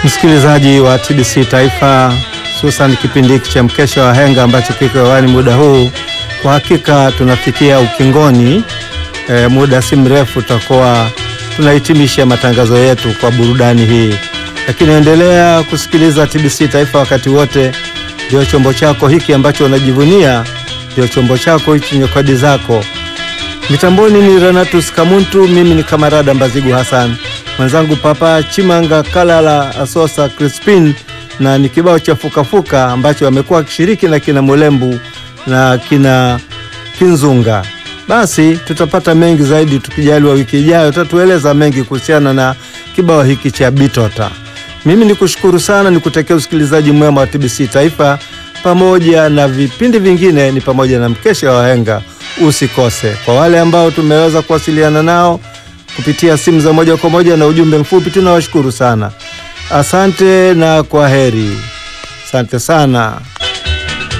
Msikilizaji wa TBC Taifa, hususan kipindi hiki cha mkesha wa henga ambacho kiko hewani muda huu, kwa hakika tunafikia ukingoni. E, muda si mrefu tutakuwa tunahitimisha matangazo yetu kwa burudani hii, lakini endelea kusikiliza TBC Taifa wakati wote. Ndio chombo chako hiki ambacho unajivunia, ndio chombo chako hichi, nyakadi zako. Mitamboni ni Renatus Kamuntu, mimi ni Kamarada Mbazigu Hassan, mwenzangu Papa Chimanga Kalala Asosa Crispin, na ni kibao cha fukafuka ambacho amekuwa akishiriki na kina Mulembu na kina Kinzunga. Basi tutapata mengi zaidi tukijaliwa, wiki ijayo tatueleza mengi kuhusiana na kibao hiki cha Bitota. Mimi ni kushukuru sana, ni kutekea usikilizaji mwema wa TBC Taifa pamoja na vipindi vingine, ni pamoja na mkesha wa henga. Usikose. Kwa wale ambao tumeweza kuwasiliana nao kupitia simu za moja kwa moja na ujumbe mfupi, tunawashukuru sana. Asante na kwa heri. Asante sana.